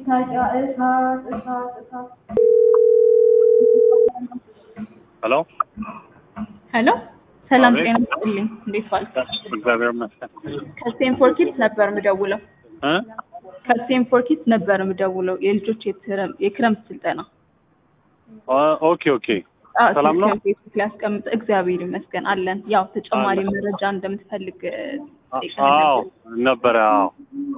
ማስታወቂያ እሳት እሳት እሳት ሄሎ ሄሎ ሰላም አቤት። ጤና ይስጥልኝ። እንዴት ዋልክ? እግዚአብሔር ይመስገን ከስቴንፎር ኪድስ ነበር የምደውለው። እ ከስቴንፎር ኪድስ ነበር የምደውለው የልጆች የትረ- የክረምት ስልጠና ኦ- ኦኬ ኦኬ አዎ፣ ሰላም ነው? ስልክህን ፌስቡክ ላይ አስቀምጥ። እግዚአብሔር ይመስገን አለን። ያው ተጨማሪ አለን። መረጃ እንደምትፈልግ እ, አ- ጠይቀን አዎ ነበር። ነበረ አዎ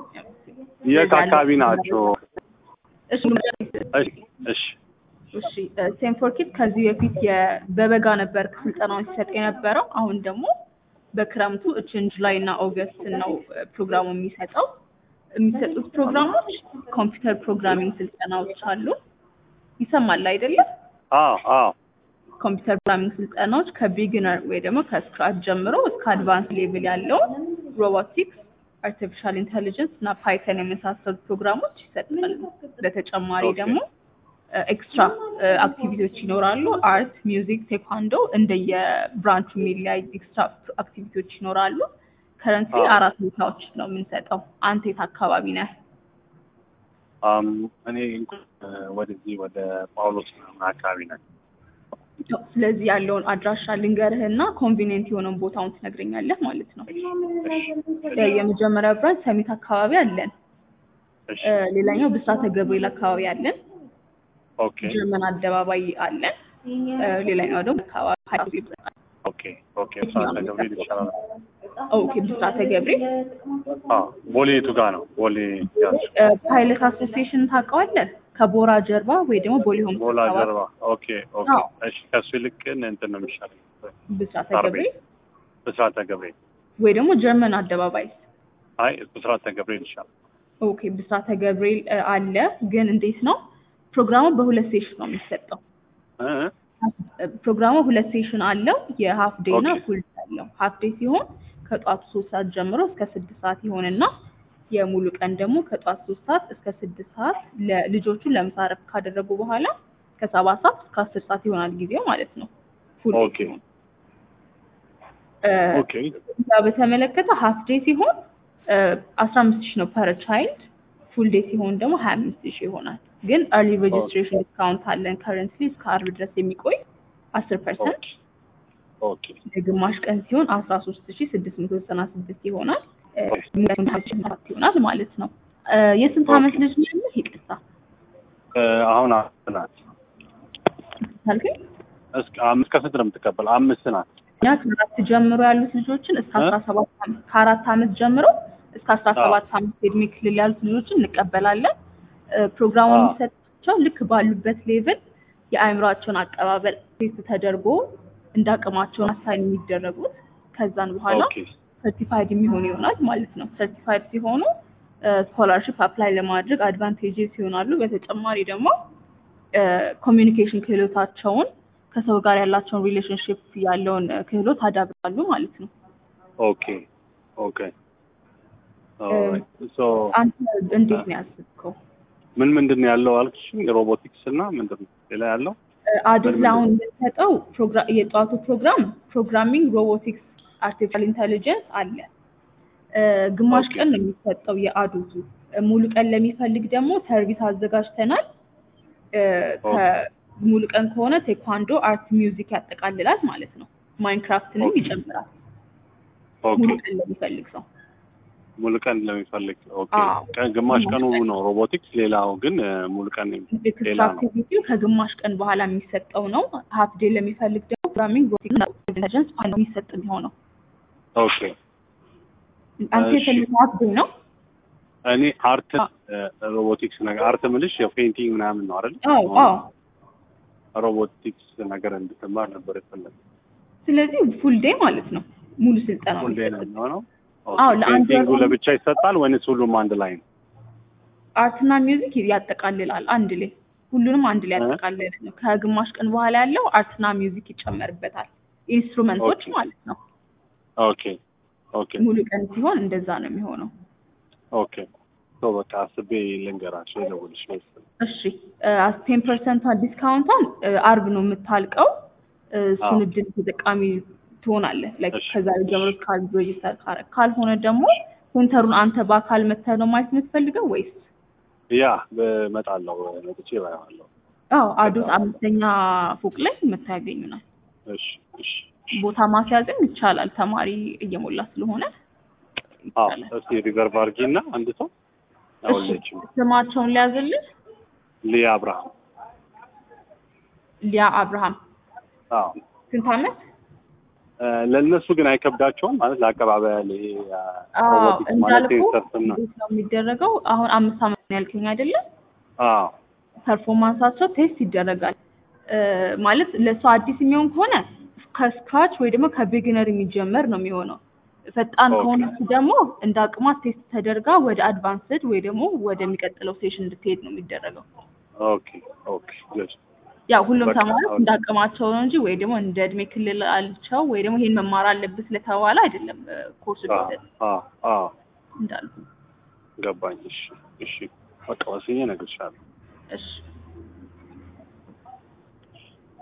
የት አካባቢ ናቸው እሺ እሺ እሺ እሺ ስቴንፎር ኪድ ከዚህ በፊት የ- በበጋ ነበር ስልጠናውን ሲሰጥ የነበረው። አሁን ደግሞ በክረምቱ እችን ጁላይ እና ኦገስት ነው እ, ፕሮግራሙ የሚሰጠው። የሚሰጡት ፕሮግራሞች ኮምፒውተር ፕሮግራሚንግ ስልጠናዎች አሉ። ይሰማል አይደለም? አዎ አዎ ኮምፒውተር ፕሮግራሚንግ ስልጠናዎች ከቢግነር ወይ ደግሞ ከስክራች ጀምሮ እስከ አድቫንስ ሌቭል ያለው ሮቦቲክስ፣ አርቲፊሻል ኢንቴሊጀንስ እና ፓይተን የመሳሰሉ ፕሮግራሞች ይሰጣሉ። በተጨማሪ ኦኬ። ደግሞ ኤክስትራ አክቲቪቲዎች ይኖራሉ። አርት፣ ሚውዚክ፣ ቴኳንዶ እንደየ ብራንቹ የሚለያይ ኤክስትራ አክቲቪቲዎች ይኖራሉ። ከረንትሊ አዎ። አራት ቦታዎች ነው የምንሰጠው። አንተ የት አካባቢ ነህ? አም እኔ እንኳን እ፣ ወደዚህ ወደ ጳውሎስ ምናምን አካባቢ ነኝ ስለዚህ ያለውን አድራሻ ልንገርህና ኮንቪኒየንት የሆነውን ቦታውን ትነግረኛለህ ማለት ነው። እ፣ የመጀመሪያ ብራንች ሰሚት አካባቢ አለን። እሺ እ፣ ሌላኛው ብስራተ ገብርኤል አካባቢ አለን። ኦኬ ጀርመን አደባባይ አለን። እ፣ ሌላኛው ደግሞ አካባቢ ሀይሌ ይባላል። ኦኬ ኦኬ ብስራተ ገብርኤል ይሻላል ኦኬ ብስራተ ገብርኤል አዎ ቦሌ የቱ ጋር ነው ቦሌ ያዝ እ፣ ፓይለት አሶሲዬሽን ታውቀዋለህ? ከቦራ ጀርባ ወይ ደግሞ ቦሌ ሆምስ ቦላ አካባቢ ጀርባ ኦኬ ኦኬ አዎ። እሺ ከሱ ይልቅ ግን እንትን ነው የሚሻለኝ ብስራተ ሳር ቤት። ገብርኤል ብስራተ ገብርኤል ወይ ደግሞ ጀርመን አደባባይ አይ ብስራተ ገብርኤል ይሻላል ኦኬ ብስራተ ገብርኤል እ፣ አለ። ግን እንዴት ነው ፕሮግራሙ በሁለት ሴሽን ነው የሚሰጠው። እ እ? ፕሮግራሙ ሁለት ሴሽን አለው። የሀፍ ዴይ እና ኦኬ። ፉል ዴይ አለው። ሀፍ ዴይ ሲሆን ከጧቱ ሶስት ሰዓት ጀምሮ እስከ ስድስት ሰዓት ይሆንና የሙሉ ቀን ደግሞ ከጧት ሶስት ሰዓት እስከ ስድስት ሰዓት ለልጆቹ ለምሳ እረፍት ካደረጉ በኋላ ከሰባት ሰዓት እስከ አስር ሰዓት ይሆናል ጊዜው ማለት ነው። ፉል ዴይ ኦኬ ሲሆን እ፣ ኦኬ እዛ በተመለከተ ሀፍ ዴይ ሲሆን አስራ አምስት ሺህ ነው ፐር ቻይልድ። ፉል ዴይ ሲሆን ደግሞ ሀያ አምስት ሺህ ይሆናል። ግን እርሊ ሬጅስትሬሽን ዲስካውንት አለን ከረንትሊ እስከ አርብ ድረስ የሚቆይ አስር ፐርሰንት ኦኬ የግማሽ ቀን ሲሆን አስራ ሶስት ሺ ስድስት መቶ ዘጠና ስድስት ይሆናል እ፣ ሰባት ይሆናል ማለት ነው። እ፣ የስንት ዓመት ኦኬ። ልጅ ነው ያለህ? ይቅርታ እ፣ አሁን አምስት ናት አልከኝ። እስከ አምስት ከስንት ነው የምትቀበል? አምስት ናት። እኛ ከአራት ጀምሮ ያሉት ልጆችን እስከ እ? አስራ ሰባት ዓመት ከአራት ዓመት ጀምሮ እስከ አስራ ሰባት ዓመት የእድሜ ክልል ያሉት ልጆችን እንቀበላለን። እ፣ ፕሮግራሙ አዎ። የሚሰጣቸው ልክ ባሉበት ሌቭል የአእምሯቸውን አቀባበል ቴስት ተደርጎ እንደ አቅማቸውን አሳይን የሚደረጉት ከዛን በኋላ ኦኬ ሰርቲፋይድ የሚሆኑ ይሆናል ማለት ነው። ሰርቲፋይድ ሲሆኑ ስኮላርሽፕ አፕላይ ለማድረግ አድቫንቴጅስ ይሆናሉ። በተጨማሪ ደግሞ ኮሚኒኬሽን ክህሎታቸውን ከሰው ጋር ያላቸውን ሪሌሽንሽፕ ያለውን እ፣ ክህሎት አዳብራሉ ማለት ነው። ኦኬ ኦኬ ኦልራይት ሶ አንተ እንዴት ነው ያስብከው? ምን ምንድን ነው ያለው አልክሽ? ሮቦቲክስ እና ምንድን ነው ሌላ ያለው? አዱስ ምን ላይ አሁን የምንሰጠው ፕሮግራ- የጠዋቱ ፕሮግራም ፕሮግራሚንግ፣ ሮቦቲክስ፣ አርቲፊሻል ኢንተሊጀንስ አለ። እ፣ ግማሽ ኦኬ። ቀን ነው የሚሰጠው የአዱቱ። እ፣ ሙሉ ቀን ለሚፈልግ ደግሞ ሰርቪስ አዘጋጅተናል። እ፣ ከ- ሙሉ ቀን ከሆነ ቴኳንዶ፣ አርት፣ ሚውዚክ ያጠቃልላል ማለት ነው። ማይንክራፍትንም ኦኬ። ይጨምራል ኦኬ ሙሉ ቀን ለሚፈልግ ሰው። ሙሉ ቀን ለሚፈልግ ኦኬ። አዎ። ቀን ግማሽ ቀኑ ነው ሮቦቲክስ፣ ሌላው ግን እ፣ ሙሉ ቀን ነው። ኤክስትራ ሌላ ነው። አክቲቪቲው ከግማሽ ቀን በኋላ የሚሰጠው ነው። ሀፍ ዴይ ለሚፈልግ ደግሞ ፕሮግራሚንግ፣ ሮቦቲክስ፣ ኢንተሊጀንስ የሚሰጥ የሚሆነው ኦኬ አንተ እሺ። የፈለገው ሀፍ ዴይ ነው። እኔ አርት ሮቦቲክስ ነገር አርት ምልሽ የፔንቲንግ ምናምን ነው አይደል? አዎ አዎ። ሮቦቲክስ ነገር እንድትማር ነበር የፈለግኩት። ስለዚህ ፉል ዴይ ማለት ነው ሙሉ ስልጠና ሁሌ ነው የሚሆነው። አዎ፣ ለአንድ ፔንቲንጉ ወር- ለብቻ ይሰጣል ወይንስ ሁሉም አንድ ላይ ነው? አርትና ሚውዚክ ያጠቃልላል። አንድ ላይ ሁሉንም አንድ ላይ እ? ያጠቃልላል ነው። ከግማሽ ቀን በኋላ ያለው አርትና ሚውዚክ ይጨመርበታል። ኢንስትሩመንቶች ኦኬ። ማለት ነው። ኦኬ ኦኬ ሙሉ ቀን ሲሆን እንደዛ ነው የሚሆነው። ኦኬ ሶ በቃ አስቤ ልንገራቸው የደውልሽ ነው። እሺ ቴን ፐርሰንቷን ዲስካውንቷን እ፣ አርብ ነው የምታልቀው። እ፣ እሱን አዎ። እድል ተጠቃሚ ትሆናለህ። ላይክ እሺ፣ ከዛሬ ጀምሮ እሺ። ካል ሬጂስተር ካረግ ካልሆነ ደግሞ ሴንተሩን አንተ በአካል መተህ ነው ማየት የምትፈልገው ወይስ ያ በመጣለው መጥቼ እበላዋለሁ። አዎ አዶት አምስተኛ ፎቅ ላይ የምታገኙናል። እሺ እሺ ቦታ ማስያዝም ይቻላል። ተማሪ እየሞላ ስለሆነ አዎ ይቻላል። እስኪ ሪዘርቭ አድርጊና አንድ ሰው እሺ አውለችም ስማቸውን ሊያዝልን ሊያ አብርሃም ሊያ አብርሃም አዎ ስንት ዓመት? እ፣ ለእነሱ ግን አይከብዳቸውም ማለት ለአቀባበል ይሄ አ፣ አዎ ሮቦቲክስ ማለት እንዳልኩ ሴንሰርና እንዴት ነው የሚደረገው? አሁን አምስት ዓመት ነው ያልከኝ አይደለም? አዎ ፐርፎርማንሳቸው ቴስት ይደረጋል። እ፣ ማለት ለእሱ አዲስ የሚሆን ከሆነ ከስክራች ወይ ደግሞ ከቢግነር የሚጀመር ነው የሚሆነው። ፈጣን ኦኬ። ከሆነች ደግሞ እንደ አቅሟ ቴስት ተደርጋ ወደ አድቫንስድ ወይ ደግሞ ወደሚቀጥለው ሴሽን እንድትሄድ ነው የሚደረገው። ኦኬ ኦኬ good ያው ሁሉም በቃ ተማሪዎች አሁን- እንደ አቅማቸው ነው እንጂ ወይ ደግሞ እንደ እድሜ ክልል አልቸው ወይ ደግሞ ይሄን መማር አለብህ ስለተባለ አይደለም እ፣ ኮርሱ አዎ ቢሰጥ አዎ አዎ እንዳልኩ። ገባኝ። እሺ እሺ በቃ ወስኜ እነግርሻለሁ። እሺ